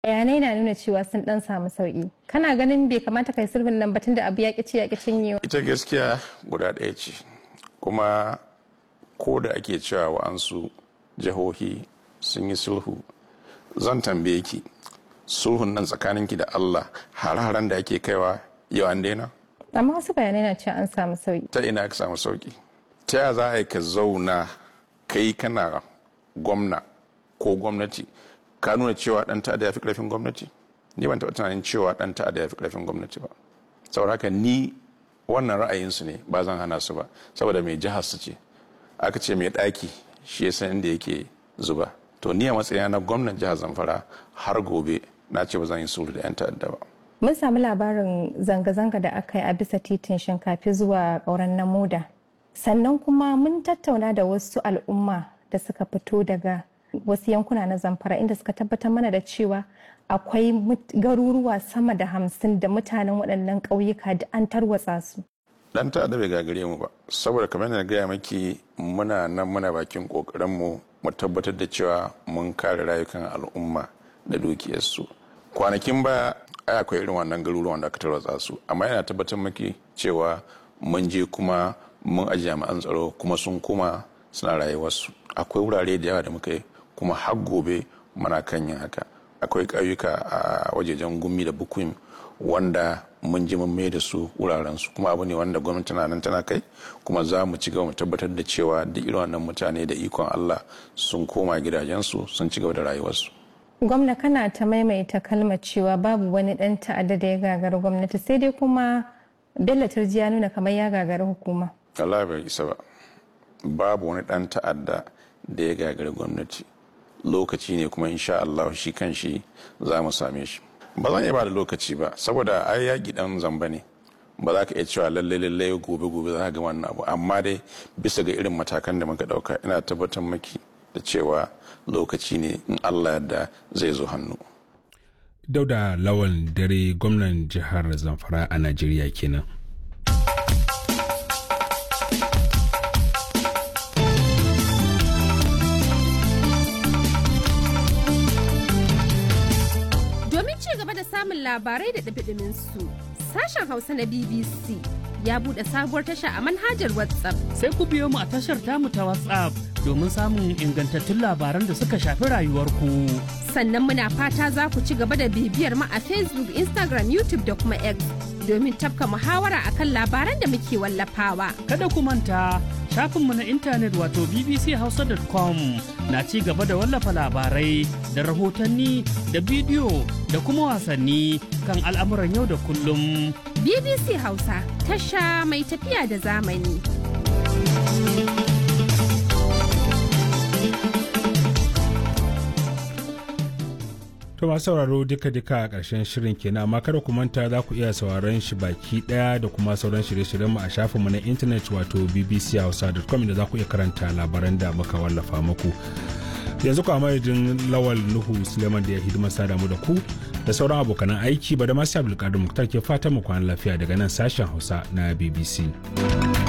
bayanai na nuna cewa sun dan samu sauki kana ganin bai kamata kai sulhun nan batun da abu ya ci ya cinyewa ita gaskiya guda ɗaya ce kuma ko da ake cewa wa'ansu jihohi sun yi sulhu zan tambaye ki sulhun nan tsakaninki da allah hare-haren da ake kaiwa yau an daina amma wasu bayanai na cewa an samu sauki ta ina ka samu sauki ta yaya za a yi ka zauna kai kana gwamna ko gwamnati ka nuna cewa dan ta'adda ya fi karfin gwamnati ni ban taɓa tunanin cewa dan ta'adda ya fi karfin gwamnati ba saboda haka ni wannan ra'ayinsu ne ba zan hana su ba saboda mai jihar su ce aka ce mai ɗaki shi ya san inda yake zuba to ni a matsayina na gwamnan jihar zamfara har gobe na ce ba zan yi sulhu da 'yan ta'adda ba mun samu labarin zanga-zanga da aka yi a bisa titin shinkafi zuwa ƙauren namuda sannan kuma mun tattauna da wasu al'umma da suka fito daga wasu yankuna na zamfara inda suka tabbatar mana da cewa akwai garuruwa sama da hamsin da mutanen waɗannan ƙauyuka da an tarwatsa su dan ta'adda bai gagare mu ba saboda kamar na gaya maki muna nan muna bakin kokarin mu mu tabbatar da cewa mun kare rayukan al'umma da dukiyarsu kwanakin baya ai akwai irin wannan garuruwan da aka tarwatsa su amma yana tabbatar maki cewa mun je kuma mun aji jami'an tsaro kuma sun koma suna rayuwarsu akwai wurare da yawa da muka yi kuma har gobe muna kan yin haka akwai ƙauyuka a wajejen gumi da bukuim wanda mun ji mun mai da su wuraren su kuma abu ne wanda gwamnati na nan tana kai kuma za mu ci gaba mu tabbatar da cewa duk irin wannan mutane da ikon Allah sun koma gidajensu sun ci gaba da rayuwarsu. gwamna kana ta maimaita kalmar cewa babu wani dan ta'adda da ya gagara gwamnati sai dai kuma bello turji ya nuna kamar ya gagara hukuma Allah bai isa ba babu wani dan ta'adda da ya gagara gwamnati lokaci ne kuma insha Allah shi kan shi za mu same shi ba zan iya ba da lokaci ba saboda ai yaƙi dan zamba ne ba za ka iya cewa lalle lalle gobe gobe za ka ga wannan abu amma dai bisa ga irin matakan da muka dauka ina tabbatar maki da cewa lokaci ne in Allah yadda zai zo hannu dauda lawal dare gwamnan jihar zamfara a najeriya kenan domin ci gaba da samun labarai da ɗabiɗimin su sashen hausa na bbc ya buɗe sabuwar tasha a manhajar whatsapp sai ku biyo mu a tashar tamu ta WhatsApp domin samun ingantattun labaran da suka shafi rayuwarku. sannan muna fata za ku ci gaba da bibiyar mu a facebook instagram youtube da kuma x domin tafka muhawara akan labaran da muke wallafawa Kada ku manta shafinmu na intanet wato bbchausa.com na ci gaba da wallafa labarai da rahotanni da bidiyo da kuma wasanni kan al'amuran yau da kullum. bbc hausa tasha mai tafiya da zamani To masu sauraro duka-duka a ƙarshen shirin kenan amma kada ku manta za ku iya sauraron shi baki ɗaya da kuma sauran shirye-shiryenmu a shafinmu na intanet wato bbchausa.com da za ku iya karanta labaran da muka wallafa muku. Yanzu ku madadin Lawal Nuhu Suleiman da ya hidima sada mu da ku da sauran abokanan aiki ba da masu Abdulkadir Muktar ke fatan mu kwana lafiya daga nan sashen Hausa na BBC.